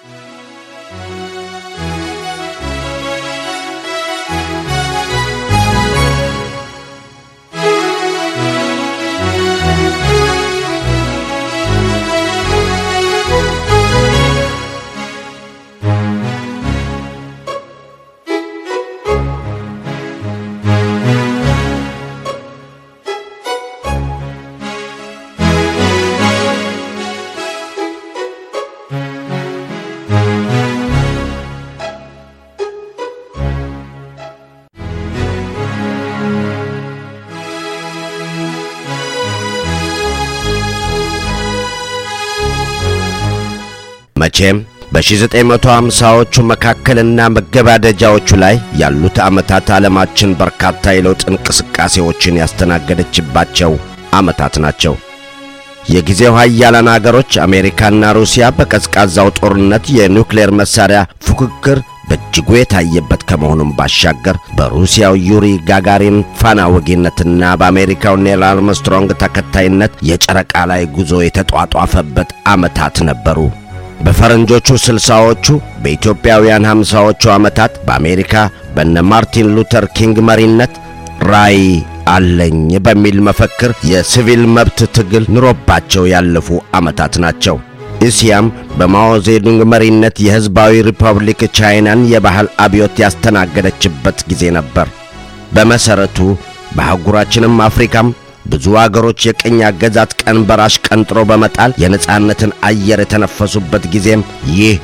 መቼም በ1950ዎቹ መካከልና መገባደጃዎቹ ላይ ያሉት ዓመታት ዓለማችን በርካታ የለውጥ እንቅስቃሴዎችን ያስተናገደችባቸው ዓመታት ናቸው። የጊዜው ኃያላን አገሮች አሜሪካና ሩሲያ በቀዝቃዛው ጦርነት የኒውክሌር መሣሪያ ፉክክር በእጅጉ የታየበት ከመሆኑም ባሻገር በሩሲያው ዩሪ ጋጋሪን ፋና ወጊነትና በአሜሪካው ኔል አርምስትሮንግ ተከታይነት የጨረቃ ላይ ጉዞ የተጧጧፈበት ዓመታት ነበሩ። በፈረንጆቹ ስልሳዎቹ በኢትዮጵያውያን ሀምሳዎቹ ዓመታት በአሜሪካ በነ ማርቲን ሉተር ኪንግ መሪነት ራይ አለኝ በሚል መፈክር የሲቪል መብት ትግል ኑሮባቸው ያለፉ ዓመታት ናቸው። እስያም በማኦ ዜዱንግ መሪነት የሕዝባዊ ሪፐብሊክ ቻይናን የባህል አብዮት ያስተናገደችበት ጊዜ ነበር። በመሠረቱ በአህጉራችንም አፍሪካም ብዙ አገሮች የቅኝ አገዛት ቀንበር አሽቀንጥሮ በመጣል የነጻነትን አየር የተነፈሱበት ጊዜም ይህ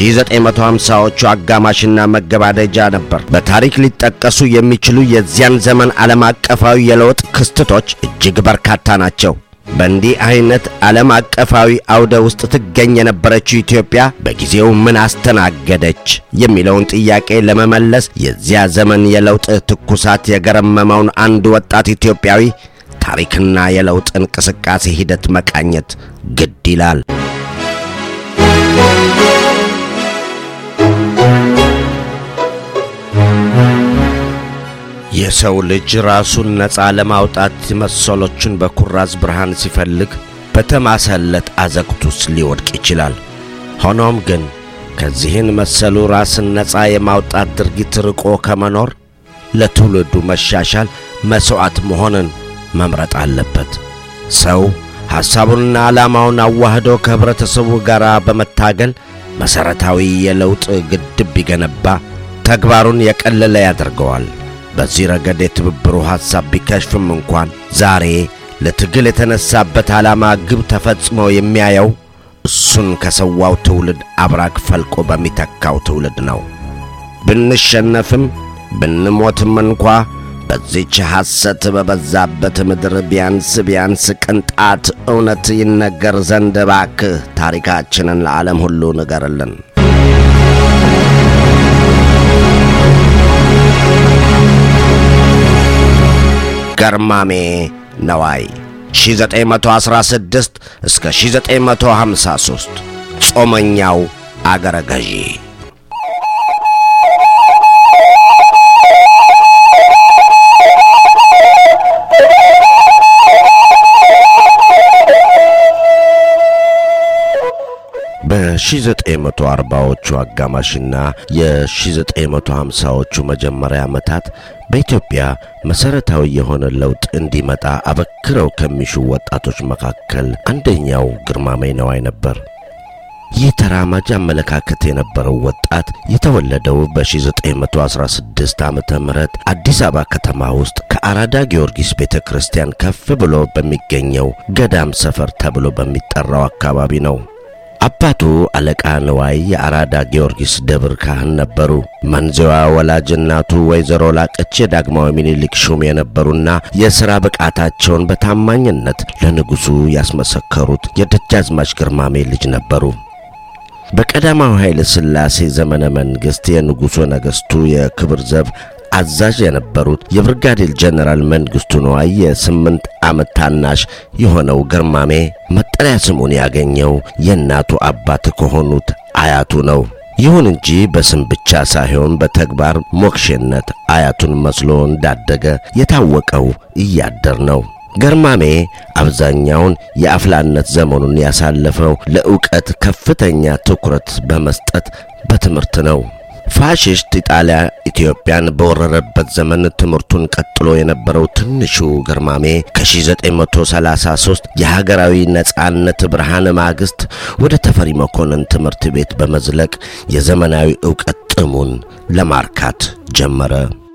1950ዎቹ አጋማሽና መገባደጃ ነበር። በታሪክ ሊጠቀሱ የሚችሉ የዚያን ዘመን ዓለም አቀፋዊ የለውጥ ክስተቶች እጅግ በርካታ ናቸው። በእንዲህ ዐይነት ዓለም አቀፋዊ አውደ ውስጥ ትገኝ የነበረችው ኢትዮጵያ በጊዜው ምን አስተናገደች የሚለውን ጥያቄ ለመመለስ የዚያ ዘመን የለውጥ ትኩሳት የገረመመውን አንድ ወጣት ኢትዮጵያዊ ታሪክና የለውጥ እንቅስቃሴ ሂደት መቃኘት ግድ ይላል። የሰው ልጅ ራሱን ነፃ ለማውጣት መሰሎቹን በኩራዝ ብርሃን ሲፈልግ በተማሰለት አዘቅት ውስጥ ሊወድቅ ይችላል። ሆኖም ግን ከዚህን መሰሉ ራስን ነፃ የማውጣት ድርጊት ርቆ ከመኖር ለትውልዱ መሻሻል መሥዋዕት መሆንን መምረጥ አለበት። ሰው ሐሳቡንና ዓላማውን አዋህዶ ከኅብረተሰቡ ጋር በመታገል መሠረታዊ የለውጥ ግድብ ቢገነባ ተግባሩን የቀለለ ያደርገዋል። በዚህ ረገድ የትብብሩ ሐሳብ ቢከሽፍም እንኳን ዛሬ ለትግል የተነሳበት ዓላማ ግብ ተፈጽሞ የሚያየው እሱን ከሰዋው ትውልድ አብራክ ፈልቆ በሚተካው ትውልድ ነው። ብንሸነፍም ብንሞትም እንኳ በዚች ሐሰት በበዛበት ምድር ቢያንስ ቢያንስ ቅንጣት እውነት ይነገር ዘንድ እባክህ ታሪካችንን ለዓለም ሁሉ ንገርልን። ገርማሜ ነዋይ 1916 እስከ 1953 ጾመኛው አገረ ገዢ በ1940ዎቹ አጋማሽና የ1950ዎቹ መጀመሪያ ዓመታት በኢትዮጵያ መሠረታዊ የሆነ ለውጥ እንዲመጣ አበክረው ከሚሹ ወጣቶች መካከል አንደኛው ግርማሜ ነዋይ ነበር። ይህ ተራማጅ አመለካከት የነበረው ወጣት የተወለደው በ1916 ዓመተ ምህረት አዲስ አበባ ከተማ ውስጥ ከአራዳ ጊዮርጊስ ቤተ ክርስቲያን ከፍ ብሎ በሚገኘው ገዳም ሰፈር ተብሎ በሚጠራው አካባቢ ነው። አባቱ አለቃ ንዋይ የአራዳ ጊዮርጊስ ደብር ካህን ነበሩ። መንዜዋ ወላጅ እናቱ ወይዘሮ ላቀች የዳግማዊ ምኒልክ ሹም የነበሩና የሥራ ብቃታቸውን በታማኝነት ለንጉሡ ያስመሰከሩት የደጃዝማች ግርማሜ ልጅ ነበሩ። በቀዳማዊ ኃይለ ሥላሴ ዘመነ መንግሥት የንጉሡ ነገሥቱ የክብር ዘብ አዛዥ የነበሩት የብርጋዴር ጀነራል መንግሥቱ ነዋይ የስምንት ዓመት ታናሽ የሆነው ግርማሜ መጠሪያ ስሙን ያገኘው የእናቱ አባት ከሆኑት አያቱ ነው። ይሁን እንጂ በስም ብቻ ሳይሆን በተግባር ሞክሼነት አያቱን መስሎ እንዳደገ የታወቀው እያደር ነው። ገርማሜ አብዛኛውን የአፍላነት ዘመኑን ያሳለፈው ለዕውቀት ከፍተኛ ትኩረት በመስጠት በትምህርት ነው። ፋሽስት ኢጣሊያ ኢትዮጵያን በወረረበት ዘመን ትምህርቱን ቀጥሎ የነበረው ትንሹ ገርማሜ ከ1933 የሀገራዊ ነጻነት ብርሃን ማግስት ወደ ተፈሪ መኮንን ትምህርት ቤት በመዝለቅ የዘመናዊ ዕውቀት ጥሙን ለማርካት ጀመረ።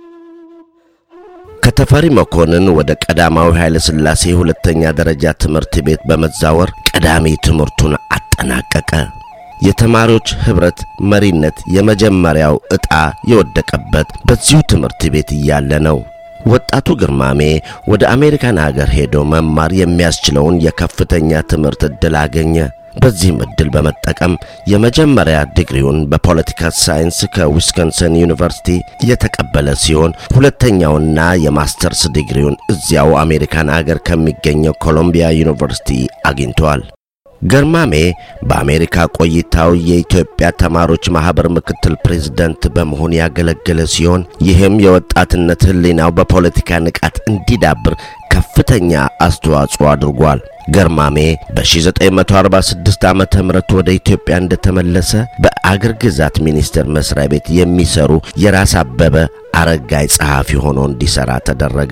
ከተፈሪ መኮንን ወደ ቀዳማዊ ኃይለ ሥላሴ ሁለተኛ ደረጃ ትምህርት ቤት በመዛወር ቀዳሚ ትምህርቱን አጠናቀቀ። የተማሪዎች ኅብረት መሪነት የመጀመሪያው ዕጣ የወደቀበት በዚሁ ትምህርት ቤት እያለ ነው። ወጣቱ ግርማሜ ወደ አሜሪካን አገር ሄዶ መማር የሚያስችለውን የከፍተኛ ትምህርት ዕድል አገኘ። በዚህም ዕድል በመጠቀም የመጀመሪያ ዲግሪውን በፖለቲካ ሳይንስ ከዊስኮንሰን ዩኒቨርሲቲ የተቀበለ ሲሆን ሁለተኛውና የማስተርስ ዲግሪውን እዚያው አሜሪካን አገር ከሚገኘው ኮሎምቢያ ዩኒቨርሲቲ አግኝተዋል። ገርማሜ በአሜሪካ ቆይታው የኢትዮጵያ ተማሪዎች ማኅበር ምክትል ፕሬዝዳንት በመሆን ያገለገለ ሲሆን ይህም የወጣትነት ሕሊናው በፖለቲካ ንቃት እንዲዳብር ከፍተኛ አስተዋጽኦ አድርጓል። ገርማሜ በ1946 ዓመተ ምህረት ወደ ኢትዮጵያ እንደተመለሰ በአገር ግዛት ሚኒስቴር መስሪያ ቤት የሚሰሩ የራስ አበበ አረጋይ ጸሐፊ ሆኖ እንዲሠራ ተደረገ።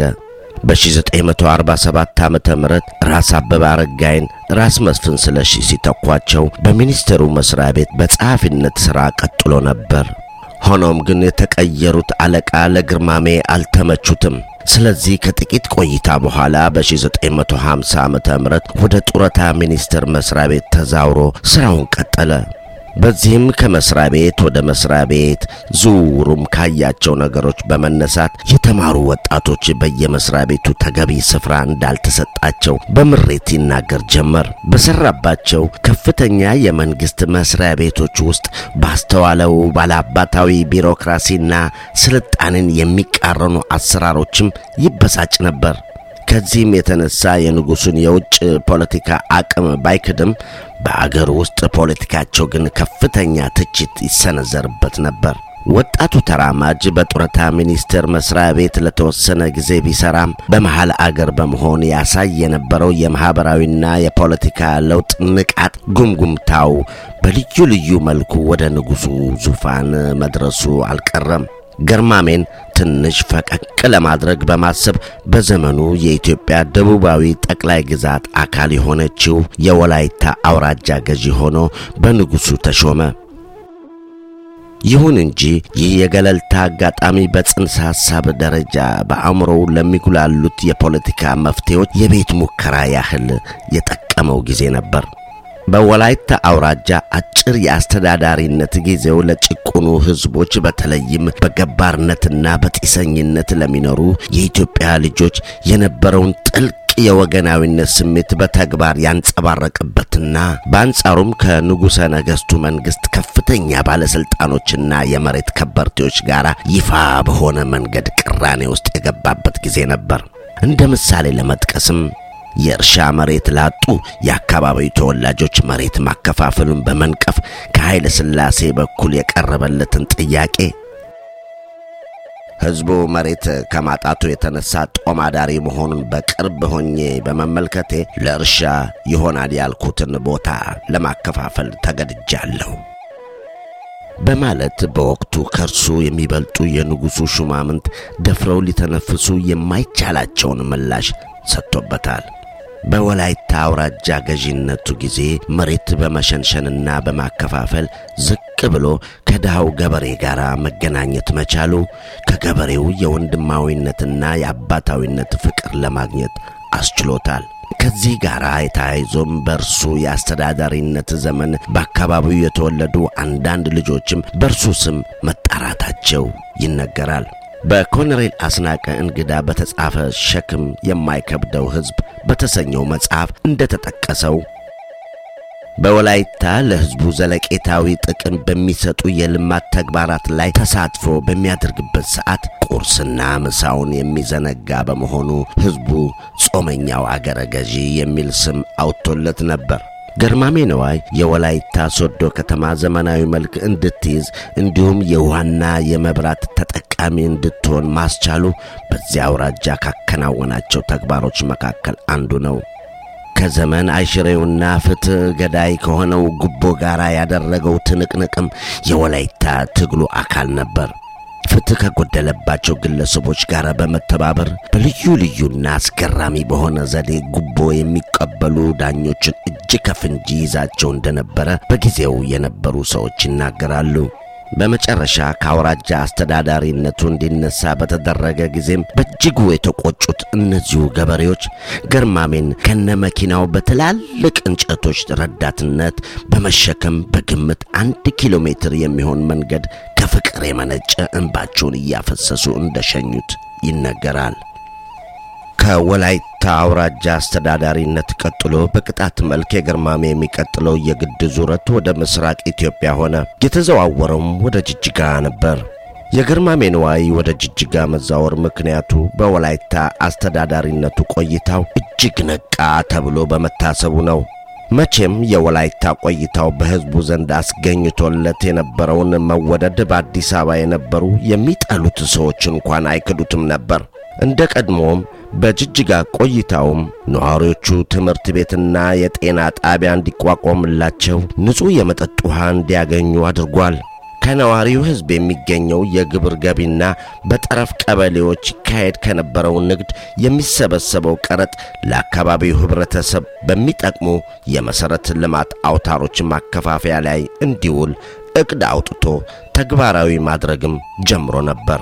በ1947 ዓመተ ምህረት ራስ አበበ አረጋይን ራስ መስፍን ስለሺ ሲተኳቸው በሚኒስቴሩ መስሪያ ቤት በጸሐፊነት ሥራ ቀጥሎ ነበር። ሆኖም ግን የተቀየሩት አለቃ ለግርማሜ አልተመቹትም። ስለዚህ ከጥቂት ቆይታ በኋላ በ1950 ዓመተ ምህረት ወደ ጡረታ ሚኒስቴር መስሪያ ቤት ተዛውሮ ሥራውን ቀጠለ። በዚህም ከመስሪያ ቤት ወደ መስሪያ ቤት ዝውውሩም ካያቸው ነገሮች በመነሳት የተማሩ ወጣቶች በየመስሪያ ቤቱ ተገቢ ስፍራ እንዳልተሰጣቸው በምሬት ይናገር ጀመር። በሰራባቸው ከፍተኛ የመንግስት መስሪያ ቤቶች ውስጥ ባስተዋለው ባለአባታዊ ቢሮክራሲና ስልጣንን የሚቃረኑ አሰራሮችም ይበሳጭ ነበር። ከዚህም የተነሳ የንጉሡን የውጭ ፖለቲካ አቅም ባይክድም በአገር ውስጥ ፖለቲካቸው ግን ከፍተኛ ትችት ይሰነዘርበት ነበር። ወጣቱ ተራማጅ በጡረታ ሚኒስቴር መስሪያ ቤት ለተወሰነ ጊዜ ቢሰራም በመሃል አገር በመሆን ያሳይ የነበረው የማኅበራዊና የፖለቲካ ለውጥ ንቃት ጉምጉምታው በልዩ ልዩ መልኩ ወደ ንጉሡ ዙፋን መድረሱ አልቀረም። ገርማሜን ትንሽ ፈቀቅ ለማድረግ በማሰብ በዘመኑ የኢትዮጵያ ደቡባዊ ጠቅላይ ግዛት አካል የሆነችው የወላይታ አውራጃ ገዢ ሆኖ በንጉሡ ተሾመ። ይሁን እንጂ ይህ የገለልታ አጋጣሚ በጽንሰ ሐሳብ ደረጃ በአእምሮው ለሚጉላሉት የፖለቲካ መፍትሄዎች የቤት ሙከራ ያህል የጠቀመው ጊዜ ነበር። በወላይታ አውራጃ አጭር የአስተዳዳሪነት ጊዜው ለጭቁኑ ሕዝቦች በተለይም በገባርነትና በጢሰኝነት ለሚኖሩ የኢትዮጵያ ልጆች የነበረውን ጥልቅ የወገናዊነት ስሜት በተግባር ያንጸባረቅበትና በአንጻሩም ከንጉሠ ነገሥቱ መንግሥት ከፍተኛ ባለሥልጣኖችና የመሬት ከበርቴዎች ጋር ይፋ በሆነ መንገድ ቅራኔ ውስጥ የገባበት ጊዜ ነበር። እንደ ምሳሌ ለመጥቀስም የእርሻ መሬት ላጡ የአካባቢው ተወላጆች መሬት ማከፋፈሉን በመንቀፍ ከኃይለ ሥላሴ በኩል የቀረበለትን ጥያቄ ሕዝቡ መሬት ከማጣቱ የተነሳ ጦም አዳሪ መሆኑን በቅርብ ሆኜ በመመልከቴ ለእርሻ ይሆናል ያልኩትን ቦታ ለማከፋፈል ተገድጃለሁ በማለት በወቅቱ ከእርሱ የሚበልጡ የንጉሡ ሹማምንት ደፍረው ሊተነፍሱ የማይቻላቸውን ምላሽ ሰጥቶበታል። በወላይታ አውራጃ ገዢነቱ ጊዜ መሬት በመሸንሸንና በማከፋፈል ዝቅ ብሎ ከድሃው ገበሬ ጋር መገናኘት መቻሉ ከገበሬው የወንድማዊነትና የአባታዊነት ፍቅር ለማግኘት አስችሎታል። ከዚህ ጋር የተያይዞም በእርሱ የአስተዳዳሪነት ዘመን በአካባቢው የተወለዱ አንዳንድ ልጆችም በእርሱ ስም መጣራታቸው ይነገራል። በኮሎኔል አስናቀ እንግዳ በተጻፈ ሸክም የማይከብደው ሕዝብ በተሰኘው መጽሐፍ እንደተጠቀሰው በወላይታ ለሕዝቡ ዘለቄታዊ ጥቅም በሚሰጡ የልማት ተግባራት ላይ ተሳትፎ በሚያደርግበት ሰዓት ቁርስና ምሳውን የሚዘነጋ በመሆኑ ሕዝቡ ጾመኛው አገረ ገዢ የሚል ስም አውጥቶለት ነበር። ገርማሜ ነዋይ የወላይታ ሶዶ ከተማ ዘመናዊ መልክ እንድትይዝ እንዲሁም የውሃና የመብራት ተጠቃሚ እንድትሆን ማስቻሉ በዚያ አውራጃ ካከናወናቸው ተግባሮች መካከል አንዱ ነው። ከዘመን አይሽሬውና ፍትሕ ገዳይ ከሆነው ጉቦ ጋር ያደረገው ትንቅንቅም የወላይታ ትግሉ አካል ነበር። ፍትሕ ከጎደለባቸው ግለሰቦች ጋር በመተባበር በልዩ ልዩና አስገራሚ በሆነ ዘዴ ጉቦ የሚቀበሉ ዳኞችን እጅ ከፍንጅ ይዛቸው እንደነበረ በጊዜው የነበሩ ሰዎች ይናገራሉ። በመጨረሻ ከአውራጃ አስተዳዳሪነቱ እንዲነሳ በተደረገ ጊዜም በእጅጉ የተቆጩት እነዚሁ ገበሬዎች ገርማሜን ከነመኪናው በትላልቅ እንጨቶች ረዳትነት በመሸከም በግምት አንድ ኪሎ ሜትር የሚሆን መንገድ ከፍቅር የመነጨ እንባቸውን እያፈሰሱ እንደሸኙት ይነገራል። ከወላይታ አውራጃ አስተዳዳሪነት ቀጥሎ በቅጣት መልክ የገርማሜ የሚቀጥለው የግድ ዙረት ወደ ምስራቅ ኢትዮጵያ ሆነ። የተዘዋወረውም ወደ ጅጅጋ ነበር። የገርማሜ ንዋይ ወደ ጅጅጋ መዛወር ምክንያቱ በወላይታ አስተዳዳሪነቱ ቆይታው እጅግ ነቃ ተብሎ በመታሰቡ ነው። መቼም የወላይታ ቆይታው በሕዝቡ ዘንድ አስገኝቶለት የነበረውን መወደድ በአዲስ አበባ የነበሩ የሚጠሉት ሰዎች እንኳን አይክዱትም ነበር። እንደ ቀድሞም በጅጅጋ ቆይታውም ነዋሪዎቹ ትምህርት ቤትና የጤና ጣቢያ እንዲቋቋምላቸው ንጹሕ የመጠጥ ውሃ እንዲያገኙ አድርጓል። ከነዋሪው ሕዝብ የሚገኘው የግብር ገቢና በጠረፍ ቀበሌዎች ይካሄድ ከነበረው ንግድ የሚሰበሰበው ቀረጥ ለአካባቢው ኅብረተሰብ በሚጠቅሙ የመሠረተ ልማት አውታሮች ማከፋፈያ ላይ እንዲውል ዕቅድ አውጥቶ ተግባራዊ ማድረግም ጀምሮ ነበር።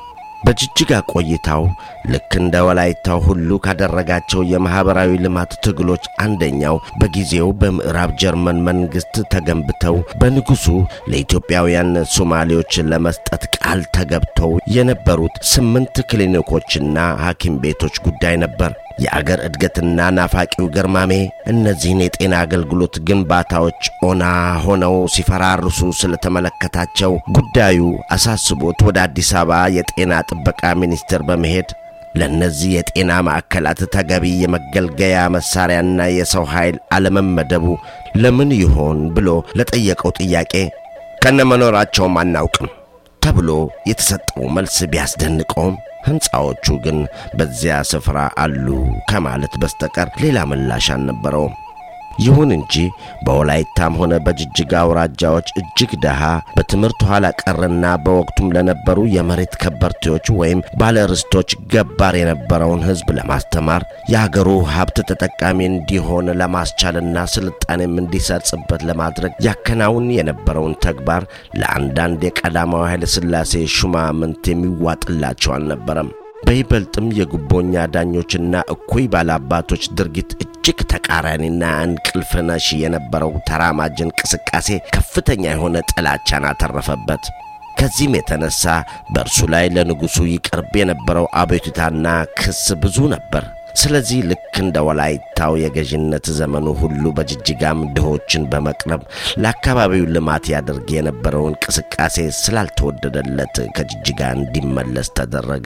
በጅጅጋ ቆይታው ልክ እንደ ወላይታው ሁሉ ካደረጋቸው የማኅበራዊ ልማት ትግሎች አንደኛው በጊዜው በምዕራብ ጀርመን መንግሥት ተገንብተው በንጉሡ ለኢትዮጵያውያን ሶማሌዎች ለመስጠት ቃል ተገብተው የነበሩት ስምንት ክሊኒኮችና ሐኪም ቤቶች ጉዳይ ነበር። የአገር እድገትና ናፋቂው ገርማሜ እነዚህን የጤና አገልግሎት ግንባታዎች ኦና ሆነው ሲፈራርሱ ስለተመለከታቸው ጉዳዩ አሳስቦት ወደ አዲስ አበባ የጤና ጥበቃ ሚኒስቴር በመሄድ ለእነዚህ የጤና ማዕከላት ተገቢ የመገልገያ መሣሪያና የሰው ኃይል አለመመደቡ ለምን ይሆን ብሎ ለጠየቀው ጥያቄ ከነመኖራቸውም አናውቅም ተብሎ የተሰጠው መልስ ቢያስደንቀውም ሕንፃዎቹ ግን በዚያ ስፍራ አሉ ከማለት በስተቀር ሌላ ምላሽ አልነበረውም። ይሁን እንጂ በወላይታም ሆነ በጅጅጋ አውራጃዎች እጅግ ደሃ፣ በትምህርት ኋላ ቀርና በወቅቱም ለነበሩ የመሬት ከበርቴዎች ወይም ባለርስቶች ገባር የነበረውን ሕዝብ ለማስተማር የአገሩ ሀብት ተጠቃሚ እንዲሆን ለማስቻልና ስልጣኔም እንዲሰርጽበት ለማድረግ ያከናውን የነበረውን ተግባር ለአንዳንድ የቀዳማዊ ኃይለ ሥላሴ ሹማምንት የሚዋጥላቸው አልነበረም። በይበልጥም የጉቦኛ ዳኞችና እኩይ ባላባቶች ድርጊት እጅግ ተቃራኒና እንቅልፍ ነሺ የነበረው ተራማጅ እንቅስቃሴ ከፍተኛ የሆነ ጥላቻን አተረፈበት። ከዚህም የተነሳ በእርሱ ላይ ለንጉሡ ይቀርብ የነበረው አቤቱታና ክስ ብዙ ነበር። ስለዚህ ልክ እንደ ወላይታው የገዥነት ዘመኑ ሁሉ በጅጅጋም ድሆችን በመቅረብ ለአካባቢው ልማት ያደርግ የነበረው እንቅስቃሴ ስላልተወደደለት ከጅጅጋ እንዲመለስ ተደረገ።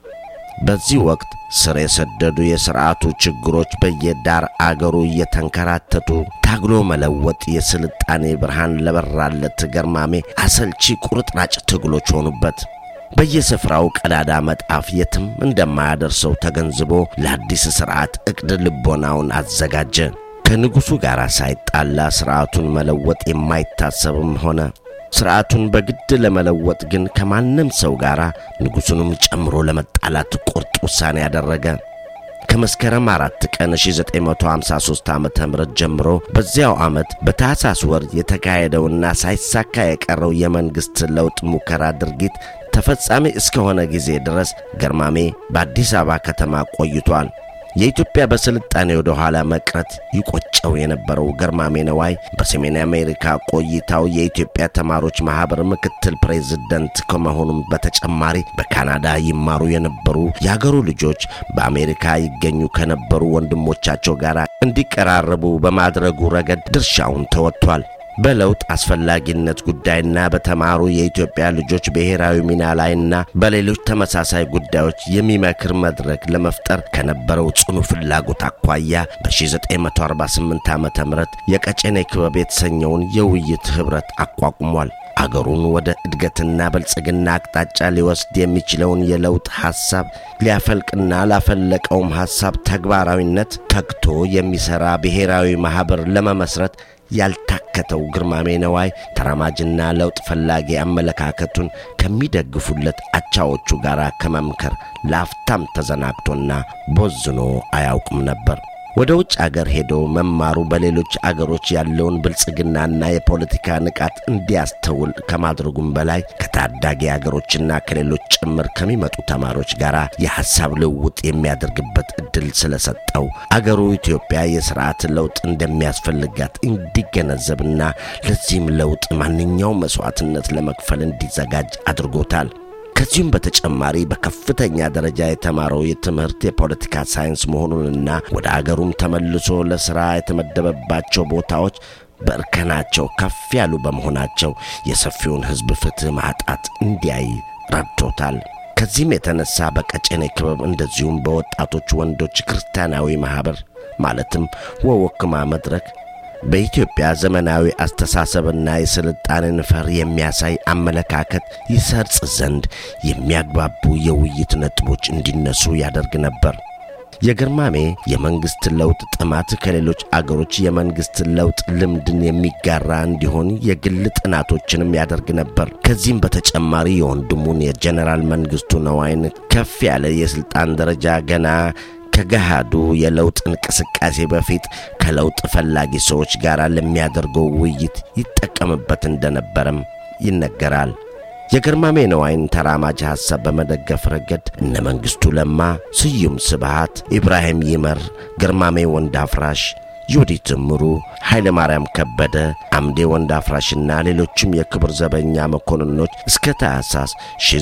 በዚህ ወቅት ስር የሰደዱ የሥርዓቱ ችግሮች በየዳር አገሩ እየተንከራተቱ ታግሎ መለወጥ የስልጣኔ ብርሃን ለበራለት ገርማሜ አሰልቺ ቁርጥራጭ ትግሎች ሆኑበት። በየስፍራው ቀዳዳ መጣፍ የትም እንደማያደርሰው ተገንዝቦ ለአዲስ ሥርዓት ዕቅድ ልቦናውን አዘጋጀ። ከንጉሡ ጋር ሳይጣላ ሥርዓቱን መለወጥ የማይታሰብም ሆነ። ሥርዓቱን በግድ ለመለወጥ ግን ከማንም ሰው ጋር ንጉሡንም ጨምሮ ለመጣላት ቁርጥ ውሳኔ ያደረገ። ከመስከረም አራት ቀን 1953 ዓ ም ጀምሮ በዚያው ዓመት በታኅሳስ ወር የተካሄደውና ሳይሳካ የቀረው የመንግሥት ለውጥ ሙከራ ድርጊት ተፈጻሚ እስከሆነ ጊዜ ድረስ ገርማሜ በአዲስ አበባ ከተማ ቆይቷል። የኢትዮጵያ በስልጣኔ ወደ ኋላ መቅረት ይቆጨው የነበረው ገርማሜ ነዋይ በሰሜን አሜሪካ ቆይታው የኢትዮጵያ ተማሪዎች ማኅበር ምክትል ፕሬዝደንት ከመሆኑም በተጨማሪ በካናዳ ይማሩ የነበሩ የአገሩ ልጆች በአሜሪካ ይገኙ ከነበሩ ወንድሞቻቸው ጋር እንዲቀራረቡ በማድረጉ ረገድ ድርሻውን ተወጥቷል። በለውጥ አስፈላጊነት ጉዳይና በተማሩ የኢትዮጵያ ልጆች ብሔራዊ ሚና ላይና በሌሎች ተመሳሳይ ጉዳዮች የሚመክር መድረክ ለመፍጠር ከነበረው ጽኑ ፍላጎት አኳያ በ1948 ዓ ም የቀጨኔ ክበብ የተሰኘውን የውይይት ኅብረት አቋቁሟል። አገሩን ወደ እድገትና ብልጽግና አቅጣጫ ሊወስድ የሚችለውን የለውጥ ሐሳብ ሊያፈልቅና ላፈለቀውም ሐሳብ ተግባራዊነት ተግቶ የሚሠራ ብሔራዊ ማኅበር ለመመስረት ያልታከተው ግርማሜ ነዋይ ተራማጅና ለውጥ ፈላጊ አመለካከቱን ከሚደግፉለት አቻዎቹ ጋር ከመምከር ለአፍታም ተዘናግቶና ቦዝኖ አያውቅም ነበር። ወደ ውጭ አገር ሄዶ መማሩ በሌሎች አገሮች ያለውን ብልጽግናና የፖለቲካ ንቃት እንዲያስተውል ከማድረጉም በላይ ከታዳጊ አገሮችና ከሌሎች ጭምር ከሚመጡ ተማሪዎች ጋር የሐሳብ ልውውጥ የሚያደርግበት ዕድል ስለሰጠው አገሩ ኢትዮጵያ የሥርዓት ለውጥ እንደሚያስፈልጋት እንዲገነዘብና ለዚህም ለውጥ ማንኛውም መሥዋዕትነት ለመክፈል እንዲዘጋጅ አድርጎታል። ከዚሁም በተጨማሪ በከፍተኛ ደረጃ የተማረው የትምህርት የፖለቲካ ሳይንስ መሆኑንና ወደ አገሩም ተመልሶ ለሥራ የተመደበባቸው ቦታዎች በእርከናቸው ከፍ ያሉ በመሆናቸው የሰፊውን ሕዝብ ፍትሕ ማጣት እንዲያይ ረድቶታል። ከዚህም የተነሳ በቀጨኔ ክበብ እንደዚሁም በወጣቶች ወንዶች ክርስቲያናዊ ማኅበር ማለትም ወወክማ መድረክ በኢትዮጵያ ዘመናዊ አስተሳሰብና የስልጣኔን ፈር የሚያሳይ አመለካከት ይሰርጽ ዘንድ የሚያግባቡ የውይይት ነጥቦች እንዲነሱ ያደርግ ነበር። የግርማሜ የመንግሥት ለውጥ ጥማት ከሌሎች አገሮች የመንግሥት ለውጥ ልምድን የሚጋራ እንዲሆን የግል ጥናቶችንም ያደርግ ነበር። ከዚህም በተጨማሪ የወንድሙን የጀኔራል መንግሥቱ ነዋይን ከፍ ያለ የሥልጣን ደረጃ ገና ከገሃዱ የለውጥ እንቅስቃሴ በፊት ከለውጥ ፈላጊ ሰዎች ጋር ለሚያደርገው ውይይት ይጠቀምበት እንደነበረም ይነገራል። የግርማሜ ነዋይን ተራማጅ ሐሳብ በመደገፍ ረገድ እነ መንግሥቱ ለማ፣ ስዩም ስብሃት፣ ኢብራሂም ይመር፣ ግርማሜ ወንድ አፍራሽ ዮዲት እምሩ፣ ኃይለ ማርያም ከበደ፣ አምዴ ወንድ አፍራሽና ሌሎችም የክብር ዘበኛ መኮንኖች እስከ ታኅሳስ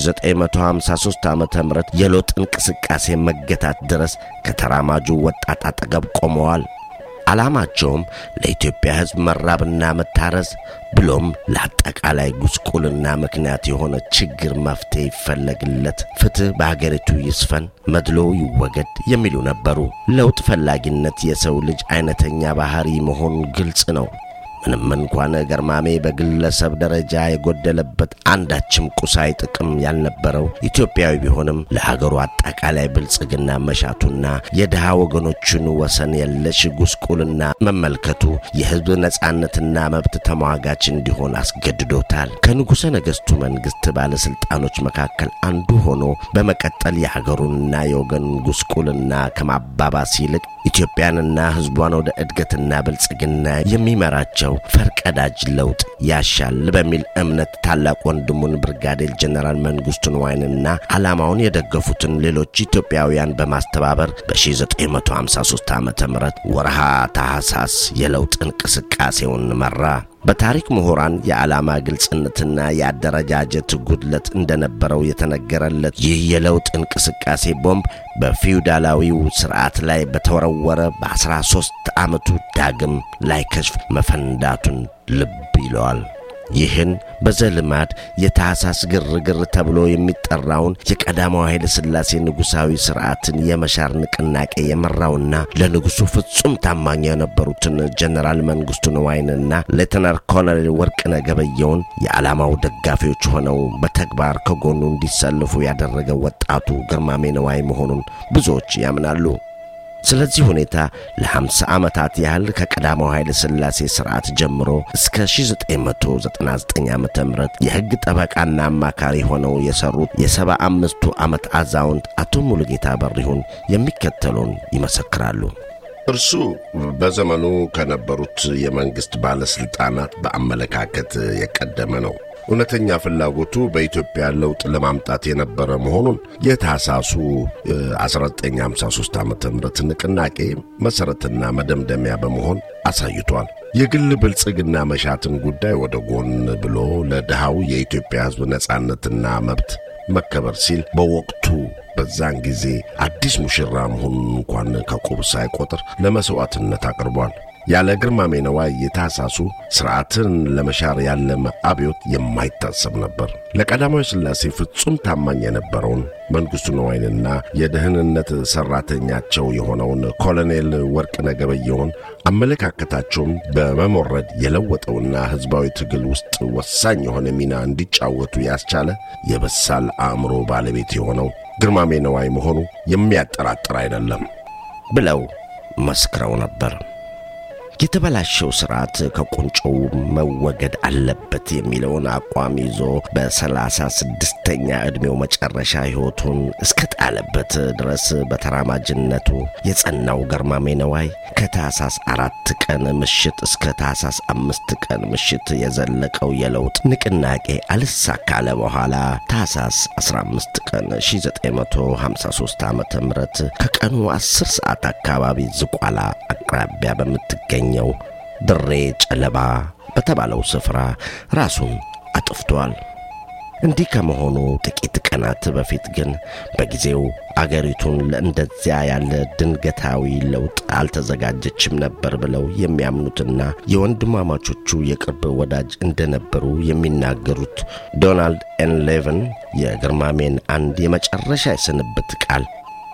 1953 ዓ ም የለውጥ እንቅስቃሴ መገታት ድረስ ከተራማጁ ወጣት አጠገብ ቆመዋል። ዓላማቸውም ለኢትዮጵያ ሕዝብ መራብና መታረዝ ብሎም ለአጠቃላይ ጉስቁልና ምክንያት የሆነ ችግር መፍትሄ ይፈለግለት፣ ፍትሕ በአገሪቱ ይስፈን፣ መድሎ ይወገድ የሚሉ ነበሩ። ለውጥ ፈላጊነት የሰው ልጅ አይነተኛ ባሕሪ መሆኑ ግልጽ ነው። ምንም እንኳን ገርማሜ በግለሰብ ደረጃ የጎደለበት አንዳችም ቁሳዊ ጥቅም ያልነበረው ኢትዮጵያዊ ቢሆንም ለሀገሩ አጠቃላይ ብልጽግና መሻቱና የድሃ ወገኖቹን ወሰን የለሽ ጉስቁልና መመልከቱ የሕዝብ ነጻነትና መብት ተሟጋች እንዲሆን አስገድዶታል። ከንጉሠ ነገሥቱ መንግሥት ባለሥልጣኖች መካከል አንዱ ሆኖ በመቀጠል የሀገሩንና የወገኑን ጉስቁልና ከማባባስ ይልቅ ኢትዮጵያንና ሕዝቧን ወደ እድገትና ብልጽግና የሚመራቸው ፈርቀዳጅ ለውጥ ያሻል በሚል እምነት ታላቅ ወንድሙን ብርጋዴር ጀነራል መንግሥቱ ንዋይንና ዓላማውን የደገፉትን ሌሎች ኢትዮጵያውያን በማስተባበር በ1953 ዓ ም ወርሃ ታኅሳስ የለውጥ እንቅስቃሴውን መራ። በታሪክ ምሁራን የዓላማ ግልጽነትና የአደረጃጀት ጉድለት እንደነበረው የተነገረለት ይህ የለውጥ እንቅስቃሴ ቦምብ በፊውዳላዊው ሥርዓት ላይ በተወረወረ በአስራ ሦስት ዓመቱ ዳግም ላይከሽፍ መፈንዳቱን ልብ ይለዋል። ይህን በዘልማድ የታኅሳስ ግርግር ተብሎ የሚጠራውን የቀዳማዊ ኃይለ ሥላሴ ንጉሣዊ ሥርዓትን የመሻር ንቅናቄ የመራውና ለንጉሡ ፍጹም ታማኝ የነበሩትን ጀነራል መንግሥቱ ንዋይንና ሌተናር ኮሎኔል ወርቅነህ ገበየሁን የዓላማው ደጋፊዎች ሆነው በተግባር ከጎኑ እንዲሰልፉ ያደረገው ወጣቱ ግርማሜ ንዋይ መሆኑን ብዙዎች ያምናሉ። ስለዚህ ሁኔታ ለ50 ዓመታት ያህል ከቀዳማው ኃይለ ሥላሴ ሥርዓት ጀምሮ እስከ 1999 ዓ ም የሕግ ጠበቃና አማካሪ ሆነው የሠሩት የሰባ አምስቱ ዓመት አዛውንት አቶ ሙሉጌታ በሪሁን የሚከተሉን ይመሰክራሉ። እርሱ በዘመኑ ከነበሩት የመንግሥት ባለሥልጣናት በአመለካከት የቀደመ ነው። እውነተኛ ፍላጎቱ በኢትዮጵያ ለውጥ ለማምጣት የነበረ መሆኑን የታህሳሱ 1953 ዓ ም ንቅናቄ መሠረትና መደምደሚያ በመሆን አሳይቷል። የግል ብልጽግና መሻትን ጉዳይ ወደ ጎን ብሎ ለድሃው የኢትዮጵያ ሕዝብ ነጻነትና መብት መከበር ሲል በወቅቱ በዛን ጊዜ አዲስ ሙሽራ መሆኑን እንኳን ከቁብ ሳይቆጥር ለመሥዋዕትነት አቅርቧል። ያለ ግርማሜ ነዋይ የታህሳሱ ሥርዓትን ለመሻር ያለመ አብዮት የማይታሰብ ነበር። ለቀዳማዊ ሥላሴ ፍጹም ታማኝ የነበረውን መንግሥቱ ነዋይንና የደህንነት ሠራተኛቸው የሆነውን ኮሎኔል ወርቅነህ ገበየሁን አመለካከታቸውም በመሞረድ የለወጠውና ሕዝባዊ ትግል ውስጥ ወሳኝ የሆነ ሚና እንዲጫወቱ ያስቻለ የበሳል አእምሮ ባለቤት የሆነው ግርማሜ ነዋይ መሆኑ የሚያጠራጥር አይደለም ብለው መስክረው ነበር። የተበላሸው ስርዓት ከቁንጮው መወገድ አለበት የሚለውን አቋም ይዞ በሰላሳ ስድስተኛ ዕድሜው መጨረሻ ሕይወቱን እስከ ጣለበት ድረስ በተራማጅነቱ የጸናው ግርማሜ ነዋይ ከታህሳስ አራት ቀን ምሽት እስከ ታህሳስ አምስት ቀን ምሽት የዘለቀው የለውጥ ንቅናቄ አልሳካለ በኋላ ታህሳስ 15 ቀን 1953 ዓ ም ከቀኑ 10 ሰዓት አካባቢ ዝቋላ አቅራቢያ በምትገኝ ኛው ድሬ ጨለባ በተባለው ስፍራ ራሱን አጥፍቷል። እንዲህ ከመሆኑ ጥቂት ቀናት በፊት ግን በጊዜው አገሪቱን ለእንደዚያ ያለ ድንገታዊ ለውጥ አልተዘጋጀችም ነበር ብለው የሚያምኑትና የወንድማማቾቹ የቅርብ ወዳጅ እንደነበሩ የሚናገሩት ዶናልድ ኤን ሌቨን የግርማሜን አንድ የመጨረሻ የስንብት ቃል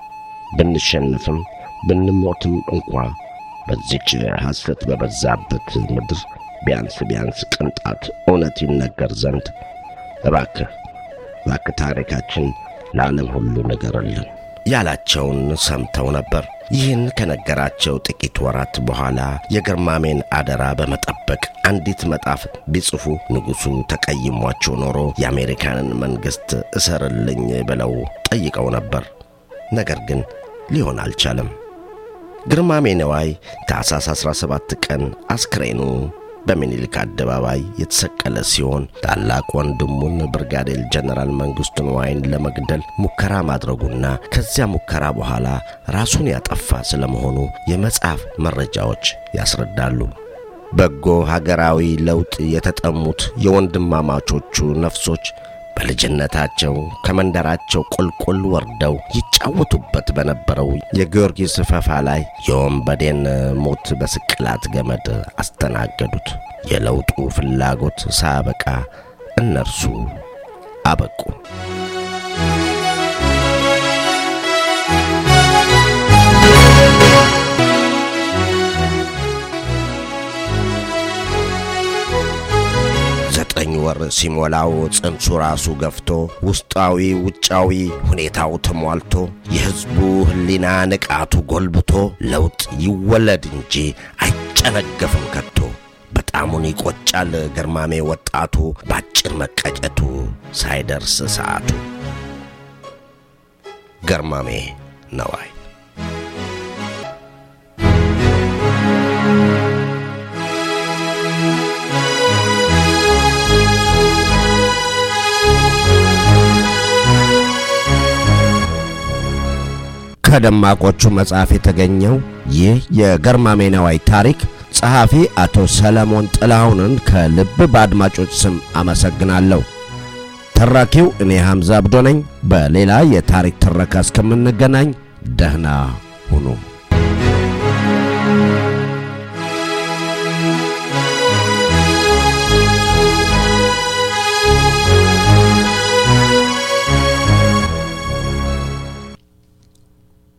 ብንሸንፍም ብንሞትም እንኳ በዚች ሐሰት በበዛበት ምድር ቢያንስ ቢያንስ ቅንጣት እውነት ይነገር ዘንድ እባክህ እባክህ ታሪካችን ለዓለም ሁሉ ንገርልን ያላቸውን ሰምተው ነበር። ይህን ከነገራቸው ጥቂት ወራት በኋላ የግርማሜን አደራ በመጠበቅ አንዲት መጣፍ ቢጽፉ ንጉሡ ተቀይሟቸው ኖሮ የአሜሪካንን መንግሥት እሰርልኝ ብለው ጠይቀው ነበር። ነገር ግን ሊሆን አልቻለም። ግርማሜ ነዋይ ታኅሳስ 17 ቀን አስክሬኑ በሚኒልክ አደባባይ የተሰቀለ ሲሆን ታላቅ ወንድሙን ብርጋዴር ጀነራል መንግሥቱ ነዋይን ለመግደል ሙከራ ማድረጉና ከዚያ ሙከራ በኋላ ራሱን ያጠፋ ስለመሆኑ የመጽሐፍ መረጃዎች ያስረዳሉ። በጎ ሀገራዊ ለውጥ የተጠሙት የወንድማማቾቹ ነፍሶች በልጅነታቸው ከመንደራቸው ቁልቁል ወርደው ይጫወቱበት በነበረው የጊዮርጊስ ፈፋ ላይ የወንበዴን ሞት በስቅላት ገመድ አስተናገዱት። የለውጡ ፍላጎት ሳያበቃ እነርሱ አበቁ። ዘጠኝ ወር ሲሞላው ጽንሱ ራሱ ገፍቶ ውስጣዊ ውጫዊ ሁኔታው ተሟልቶ የሕዝቡ ሕሊና ንቃቱ ጎልብቶ ለውጥ ይወለድ እንጂ አይጨነገፍም ከቶ። በጣሙን ይቆጫል ግርማሜ ወጣቱ ባጭር መቀጨቱ ሳይደርስ ሰዓቱ። ግርማሜ ነዋይ ከደማቆቹ መጽሐፍ የተገኘው ይህ የግርማሜ ነዋይ ታሪክ ጸሐፊ አቶ ሰለሞን ጥላሁንን ከልብ በአድማጮች ስም አመሰግናለሁ። ተራኪው እኔ ሐምዛ አብዶ ነኝ። በሌላ የታሪክ ትረካ እስከምንገናኝ ደህና ሁኑ።